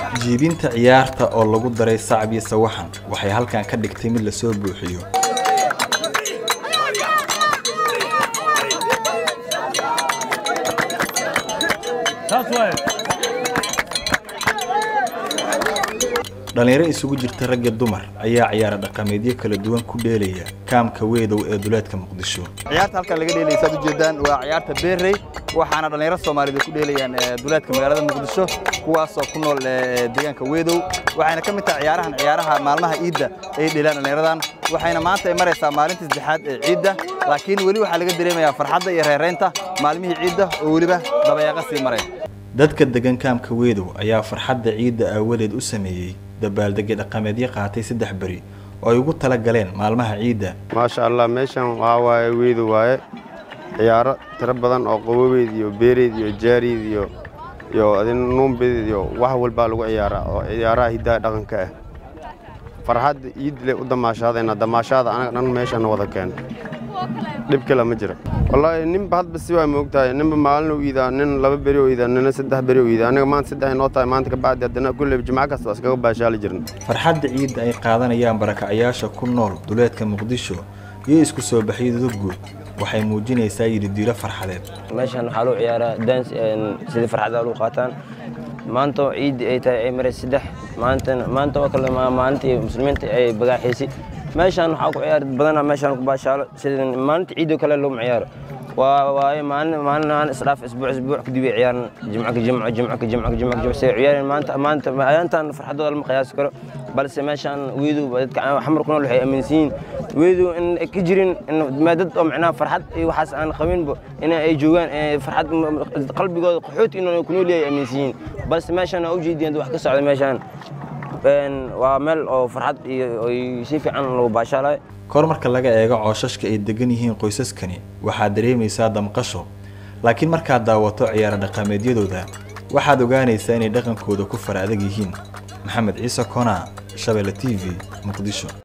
jiibinta ciyaarta oo lagu daray sacab iyo sawaxan waxay halkan ka dhigtay mid lasoo buuxiyo dhallinyaro isugu jirta rag iyo dumar ayaa ciyaara dhaqameedyo kala duwan ku dheelaya kaamka weedow ee duleedka muqdisho ciyaarta halkan laga dheelaya saad ujeedaan waa ciyaarta beerrey waxaana dhallinyaro soomaaliyeed ay ku dheelayaan duleedka magaalada muqdisho kuwaasoo ku nool deegaanka weedow waxayna ka mid tahay ciyaarahan ciyaaraha maalmaha ciidda ay dheelaan dhallinyaradan waxayna maanta ay maraysaa maalintii saddexaad ee ciidda laakiin weli waxaa laga dareemayaa farxadda iyo reeraynta maalmihii ciidda oo weliba dabayaaqo sii maraya dadka degan kaamka weedow ayaa farxadda ciidda aawadeed u sameeyey dabaaldegyo dhaqameedyo qaatay saddex beri oo ay ugu tala galeen maalmaha ciidda maasha allah meeshan waxaa waaye weedu waaye ciyaaro tiro badan oo qabobeyd iyo beereyd iyo jaariyd iyo iyo adin nuumbeed iyo wax walbaa lagu ciyaaraa oo ciyaaraha hiddaha dhaqanka ah farxadda ciid le u damaashaadayna damaashaada anaga dhan meeshan wada keena dhib kale ma jiro wallaahi ninba hadba si waa moogtahay ninba maalin u iidaa nin laba beri u iidaa nina saddex beri u iidaa aniga maanta saddex inoo tahay maanta ka bacdi haddana kulleyba jimco kasta waa iskaga baashaali jirna farxadda ciidda ay qaadanayaan barakacayaasha ku nool duleedka muqdisho iyo isku soo baxyadooda guud waxay muujinaysaa yididiilo farxadeed meeshan waxaa loo ciyaaraa dans sidii farxadda lagu qaataan maanta oo ciiddi ay tahay ay maray saddex maantana maanta oo kale maalintii muslimiinta ay bagaaxiisay meeshaan waxaa ku ciyaar badanaa meeshaan ku baashaalo sida maalinta ciidoo kale looma ciyaaro waa waaye maalin maalin aan isdhaaf isbuuc isbuuc kadib ay ciyaaran jimco ka jimco jimco ka jimco ka jimco ka jimco say ciyaareen maanta maanta ayaantan farxadooda lama qiyaasi karo balse meeshaan weedu dadka xamar ku nool waxay aaminsan yihiin weedu in ka jirin dad oo macnaha farxad iyo waxaas aan qabinba in ay joogaan farxad qalbigooda qaxoot inuu ku nool yahay aaminsan yihiin balse meeshaan waa ujeediyeen wax ka socda meeshaan waa meel oo farxad iyo si fiican lagu baashaalayo kor marka laga eego cooshashka ay degan yihiin qoysaskani waxaad dareemaysaa damqasho laakiin markaad daawato ciyaaro dhaqameedyadooda waxaad ogaanaysaa inay dhaqankooda ku fara adag yihiin maxamed ciise konaa shabeelle t v muqdisho